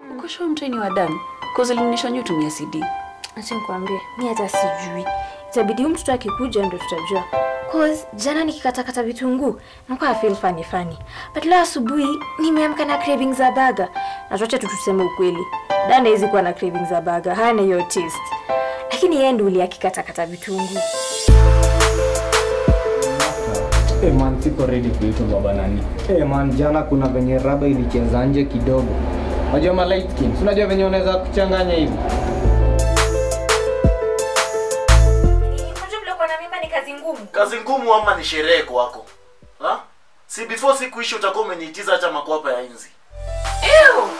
Uko sure mtoi ni wa Dan? Cause ulinionyesha nyu tumia CD. Acha nikwambie, mi hata sijui. Itabidi huyu mtoto akikuja ndo tutajua. Cause jana nikikatakata vitunguu nakuwa feel funny funny. But leo asubuhi nimeamka na cravings za burger. Na tuache tu tuseme ukweli. Danda hizi kuwa na cravings za burger, hana hiyo taste. Lakini yeye ndo uli akikatakata vitunguu. Hey man, siko ready kuitwa baba nani. Hey man, jana kuna venye raba ilicheza nje kidogo. Unajua ma light skin, si unajua venye unaweza kuchanganya hivi. Unajua vile kuwa na mimba ni kazi ngumu. kazi ngumu ama ni sherehe kwako ha? si before siku ishi utakuwa umeniitiza hata makwapa ya inzi Ew!